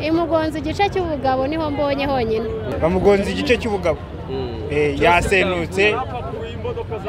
imugonze igice cy'ubugabo niho mbonye honyine bamugonze igice cy'ubugabo Eh, yasenutse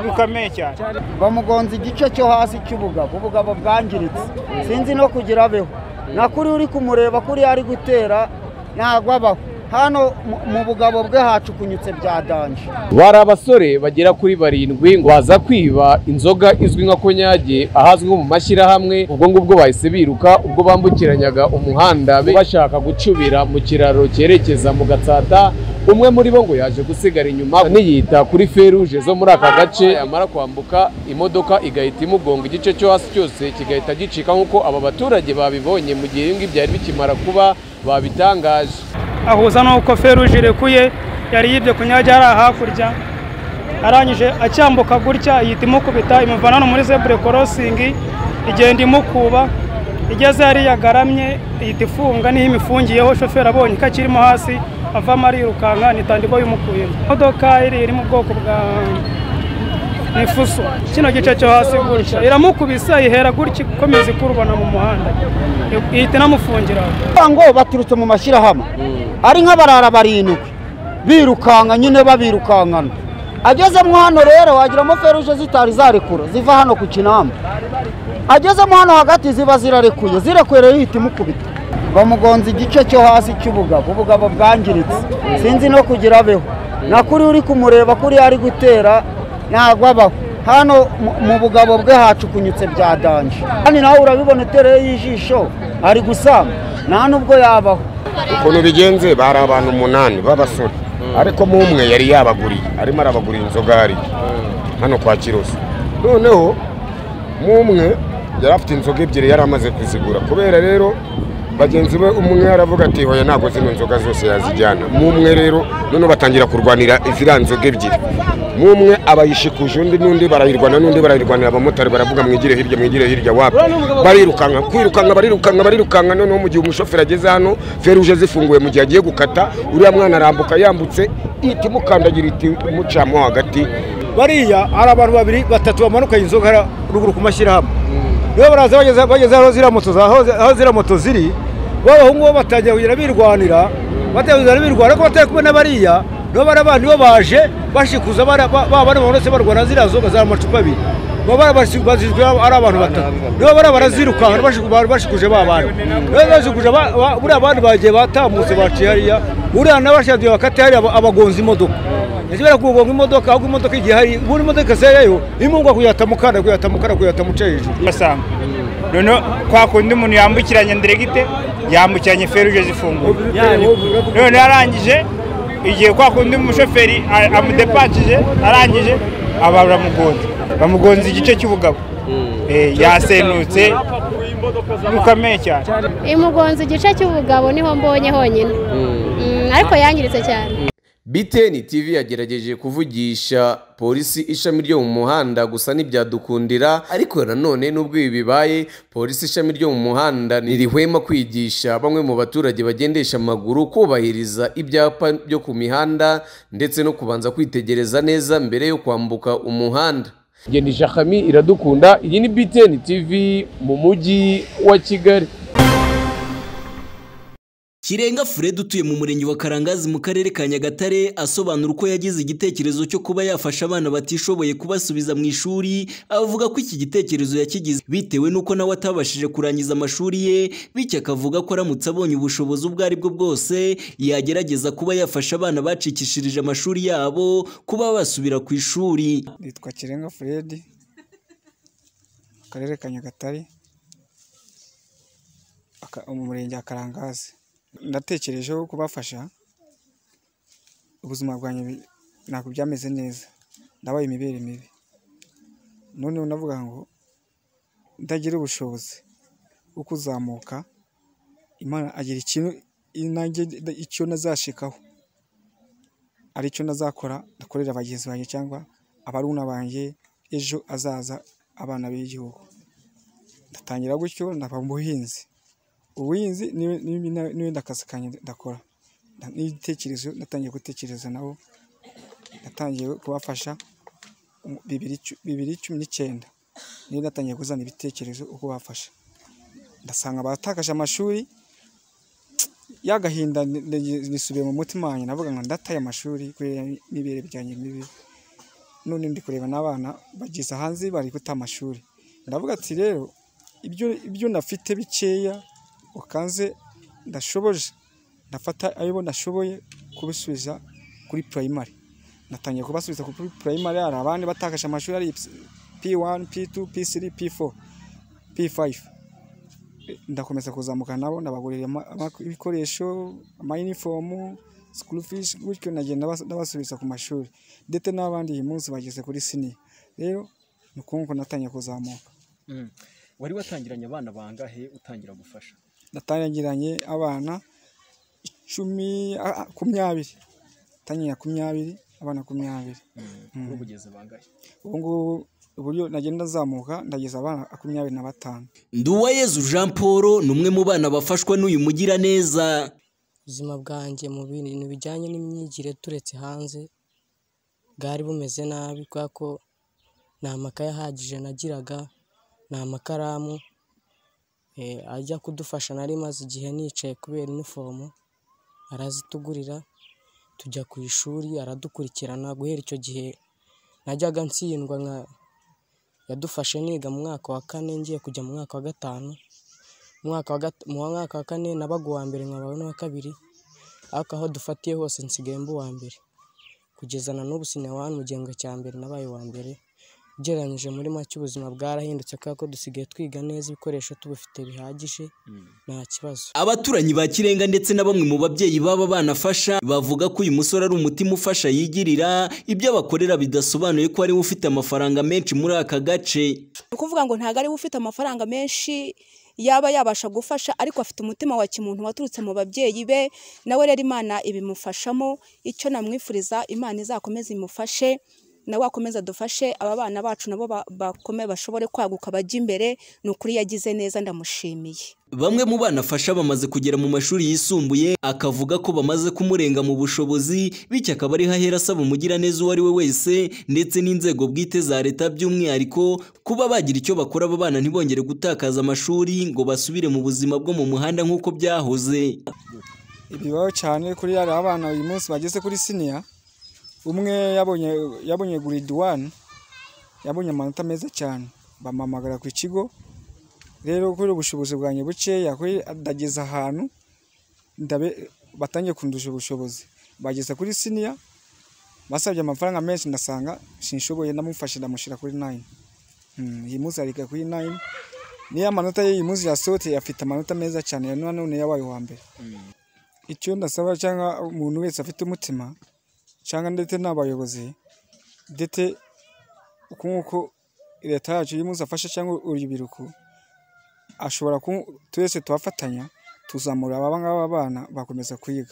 mukameye cyane bamugonze igice cyo hasi cy'ubugabo ubugabo bwangiritse sinzi no kugira abeho na kuri uri kumureba kuri ari gutera ntabwo abaho hano mu- mu bugabo bwe hacukunyutse bya danje bari abasore bagera kuri barindwi ngo baza kwiba inzoga izwi nka konyage ahazwi nko mu mashyirahamwe ubwo ngubwo bahise biruka ubwo bambukiranyaga umuhanda be bashaka gucubira mu kiraro cyerekeza mu gatsata umwe muri bo ngo yaje gusigara inyuma aniyita kuri feruje zo muri aka gace yamara kwambuka imodoka igahita imugonga igice cyo hasi cyose kigahita gicika nk'uko aba baturage babibonye mu gihe ibi ngibi byari bikimara kuba babitangaje ahuza n'uko feruje irekuye yari yibye kunyajya hariya hakurya arangije acyambuka gutya yita imukubita imuvana no muri zebure korosingi igenda imukuba igeze hariya agaramye ihita ifunga niho imifungiyeho shoferi abonye ko akirimo hasi avamo arirukanka nitandiko y'umukuyemo imodoka iri iri mu bwoko bwa ni fuso kino gice cyo hasi gutya iramukubise ihera gutya ikomeza ikurubana mu muhanda ihita inamufungira aho Kuvuga ngo baturutse mu mashyirahamwe ari nk'abarara barindwi birukanka nyine babirukankana agezemo hano rero wagiramo feruje zitari zarekura ziva hano ku kinamba agezemo hano hagati ziba zirarekuye zirekureye yihita imukubita bamugonze igice cyo hasi cy'ubugabo ubugabo bwangiritse sinzi no kugira abeho na kuri uri kumureba kuri ari gutera ntabwo abaho hano mu- mu bugabo bwe hacukunyutse bya danje kandi nawe urabibona utereye ijisho ari gusama nta nubwo yabaho ukuntu bigenze bari abantu umunani b'abasore ariko mu umwe yari yabaguriye arimo arabagurira inzoga hariya hano kwa kiroso noneho mu umwe yari afite inzoga ebyiri yari amaze kuzigura kubera rero bagenzi be umwe aravuga ati hoya ntabwo zino nzoga zose yazijyana mu umwe rero noneho batangira kurwanira ziriya nzoga ebyiri mu umwe abayishikuje undi n'undi barayirwana n'undi barayirwanira abamotari baravuga mwigire hirya mwigire hirya wapi barirukanka kwirukanka barirukanka barirukanka noneho mu gihe umushoferi ageze hano feruje zifunguye mu gihe agiye gukata uriya mwana arambuka yambutse ihita imukandagira iti imucamo hagati bariya hari abantu babiri batatu bamanuka inzoga hariya ruguru ku mashyirahamwe nibo baraza bageze bageze aho ziriya moto za- aho- aho ziriya moto ziri b'abahungu bo batangira kugenda birwanira batangira kugenda birwanira ariko batari kumwe na bariya nibo bari abandi bo baje bashikuza bara- ba- ba bana bamanutse barwana ziriya nzoga za macupa abiri baba barabashi- bazizwe ari abantu batatu nibo bariya barazirukanka bashiku- ba- bashikuje ba bandi nibo bashikuje ba- ba- buriya bandi bagiye batambutse baciye hariya buriya n'abashinzwe bakate hariya aba- abagonza imodoka yakibera kugonga imodoka ahubwo imodoka igihe hari buri modoka zeyayo imungwa kuyatamukana kuyatamukana kuyatamuca hejuru basanga noneho kwa kundi umuntu yambukiranya ndiregite yambukiranya feruje zifunguye noneho arangije igihe kwa kundi umushoferi a- amudepatije arangije aba baramugonze bamugonze igice cy'ubugabo Eh, yasenutse mukameye cyane imugonze igice cy'ubugabo niho mbonye honyine Mm, ariko yangiritse cyane BTN TV yagerageje kuvugisha polisi ishami ryo mu muhanda gusa ntibyadukundira ariko nanone n'ubwo ibi bibaye polisi ishami ryo mu muhanda ntirihwema kwigisha bamwe mu baturage bagendesha amaguru kubahiriza ibyapa byo ku mihanda ndetse no kubanza kwitegereza neza mbere yo kwambuka umuhanda Ngendisha Khami iradukunda iyi ni BTN TV mu mujyi wa Kigali Kirenga Fred utuye mu murenge wa Karangazi mu karere ka Nyagatare asobanura uko yagize igitekerezo cyo kuba yafasha abana batishoboye kubasubiza mu ishuri avuga ko iki gitekerezo yakigize bitewe n'uko nawe atabashije kurangiza amashuri ye bityo akavuga ko aramutse abonye ubushobozi ubwo ari bwo bwose yagerageza kuba yafasha abana bacikishirije amashuri yabo kuba basubira ku ishuri nitwa Kirenga Fred akarere ka Nyagatare aka- mu murenge wa Karangazi ndatekerejeho kubafasha ubuzima bwanjye bi- ntabwo byameze neza ndabaye imibere mibi noneho navuga ngo ndagira ubushobozi bwo kuzamuka Imana agira ikintu nanjye nda- icyo nazashikaho aricyo nazakora ndakorera bagenzi banjye cyangwa abaruna banjye ejo hazaza abana b'igihugu ndatangira gutyo ndaba umuhinzi ubuhinzi ni- ni- ni- n'ibindi akazi kanjye ndakora Nda- n'ibitekerezo natangiye gutekereza nabo natangiye kubafasha Mu bibiri cu- bibiri cumi n'icyenda niyo natangiye kuzana ibitekerezo uko bafasha ndasanga batakaje amashuri yagahinda nisubiye mu mutima wanjye navuga ngo ndataye amashuri kubera n'ibere byanjye mibi none ndi kureba n'abana bageze hanze bari guta amashuri ndavuga ati rero ibyo ibyo nafite bikeya ukanze ndashoboje ndafata ayo nashoboye kubisubiza kuri primary natangiye kubasubiza kuri primary hari abandi batakaje amashuri ari P1 P2 P3 P4 P5 ndakomeza kuzamuka nabo ndabagurira ama- ama- ibikoresho amayinifomu school fees gutyo nagenda bas- ndabasubiza ku mashuri ndetse n'abandi uyu munsi bageze kuri sini rero ni ukuntu ko natangiye kuzamuka Mm. wari watangiranye abana bangahe utangira gufasha natangiranye abana icumi a- a- kumyabiri tangira kumyabiri abana kumyabiri kuri ubugeze bangahe ubu ngubu uburyo nagenda nzamuka ndageza abana makumyabiri na batanu Nduwayezu Jean Paul ni umwe mu bana bafashwa n'uyu mugiraneza ubuzima bwanjye mu bintu bijyanye n'imyigire turetse hanze bwari bumeze nabi kubera ko nta makaye ahagije nagiraga nta makaramu eh, ajya kudufasha nari maze igihe nicaye kubera inifomu arazitugurira tujya ku ishuri aradukurikirana guhera icyo gihe najyaga ntsindwa nka yadufashe niga mu mwaka wa kane ngiye kujya mu mwaka wa gatanu mu mwaka wa gat- mu mwaka wa kane nabaga uwa mbere nkabaho n'uwa kabiri ariko aho dufatiye hose nsigaye mba uwa mbere kugeza na n'ubu sinawani mu gihembwe cya mbere nabaye uwa mbere ugereranyije muri make ubuzima bwarahindutse kubera ko dusigaye twiga neza ibikoresho tubifite bihagije nta kibazo Abaturanyi ba Kirenga ndetse na bamwe mu babyeyi baba banafasha bavuga ko uyu musore ari umutima ufasha yigirira ibyo abakorera bidasobanuye ko ari we ufite amafaranga menshi muri aka gace ni ukuvuga ngo ntabwo ari we ufite amafaranga menshi yaba yabasha gufasha ariko afite umutima wa kimuntu waturutse mu babyeyi be nawe rero imana ibimufashamo icyo namwifuriza imana izakomeze imufashe nawe akomeze adufashe aba bana bacu nabo ba- bakome bashobore kwaguka bajya imbere ni ukuri yagize neza ndamushimiye Bamwe mu bana afasha bamaze kugera mu mashuri yisumbuye akavuga ko bamaze kumurenga mu bushobozi bityo akaba ari hahera asaba umugiraneza uwo ari we wese ndetse n'inzego bwite za leta by'umwihariko kuba bagira icyo bakora aba bana ntibongere gutakaza amashuri ngo basubire mu buzima bwo mu muhanda nk'uko byahoze ibibaho cyane kuri yari abana uyu munsi bageze kuri siniya umwe yabonye yabonye guridi wani yabonye amanota meza cyane bamuhamagara ku kigo rero kubera ubushobozi bwanjye bukeya kuri ndageza ahantu ndabe- batangiye kundusha ubushobozi bageza kuri siniya basabye amafaranga menshi ndasanga sinshoboye ndamufashe ndamushyira kuri nayini Mm, iyi munsi ariga kuri nayini niyo amanota ye uyu munsi yasohotse afite amanota meza cyane na none yabaye uwa mbere icyo ndasaba cyangwa umuntu wese afite umutima cyangwa ndetse n'abayobozi ndetse uku nguko leta yacu iyo umunsi afashe cyangwa urubyiruko ashobora ku twese tubafatanya tuzamura aba ngaba bana bakomeza kwiga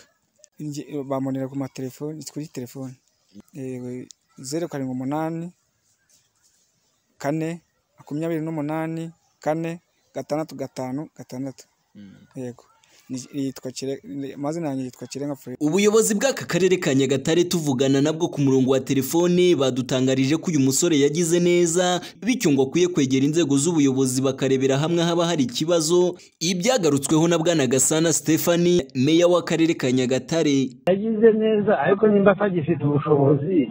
Nge- bamonera ku matelefoni kuri telefoni Eh, zeru karindwi umunani kane makumyabiri n'umunani kane gatandatu gatanu gatandatu yego Ni- yitwa Kire- ni- amazina yanjye yitwa kirenga Fred Ubuyobozi bw'aka karere ka Nyagatare tuvugana nabwo ku murongo wa telefone badutangarije ko uyu musore yagize neza bityo ngo akwiye kwegera inzego z'ubuyobozi bakarebera hamwe haba hari ikibazo ibyagarutsweho na Bwana Gasana Stephanie meya w'akarere ka Nyagatare yagize neza ariko nimba atagifite ubushobozi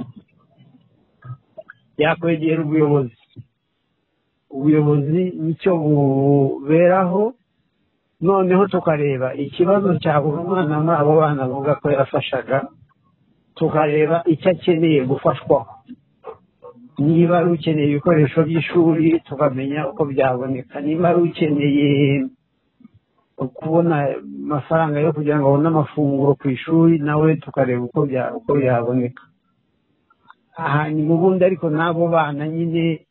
yakwegera ubuyobozi ubuyobozi nicyo buberaho noneho tukareba ikibazo cya buri mwana muri abo bana avuga ko yafashaga tukareba icyo akeneye gufashwaho niba ari ukeneye ibikoresho by'ishuri tukamenya uko byaboneka niba ari ukeneye kubona amafaranga yo kugira ngo abone amafunguro ku ishuri nawe tukareba uko bya- uko byaboneka hanyuma ubundi ariko n'abo bana nyine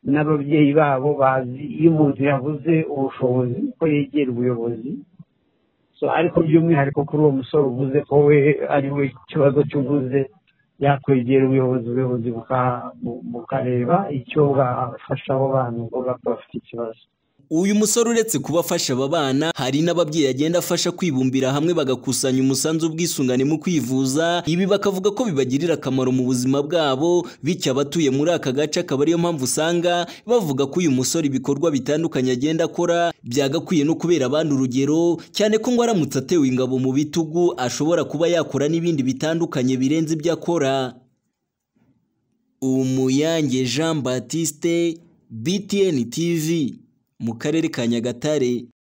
n'ababyeyi babo bazi iyo umuntu yabuze ubushobozi ko yegera ubuyobozi So, ariko by'umwihariko kuri uwo musore uvuze ko we ari we ikibazo cy'uvuze yakwegera ubuyobozi ubuyobozi buka- bu- bukareba icyo bafasha abo bantu ubwo bafite ikibazo uyu musore uretse kuba afasha aba bana hari n'ababyeyi agenda afasha kwibumbira hamwe bagakusanya umusanzu w'ubwisungane mu kwivuza ibi bakavuga ko bibagirira akamaro mu buzima bwabo bityo abatuye muri aka gace akaba ariyo mpamvu usanga bavuga ko uyu musore ibikorwa bitandukanye agenda akora byagakwiye no kubera abandi urugero cyane ko ngo aramutse atewe ingabo mu bitugu ashobora kuba yakora n'ibindi bitandukanye birenze ibyo akora umuyange jean batiste btn tv mu karere ka nyagatare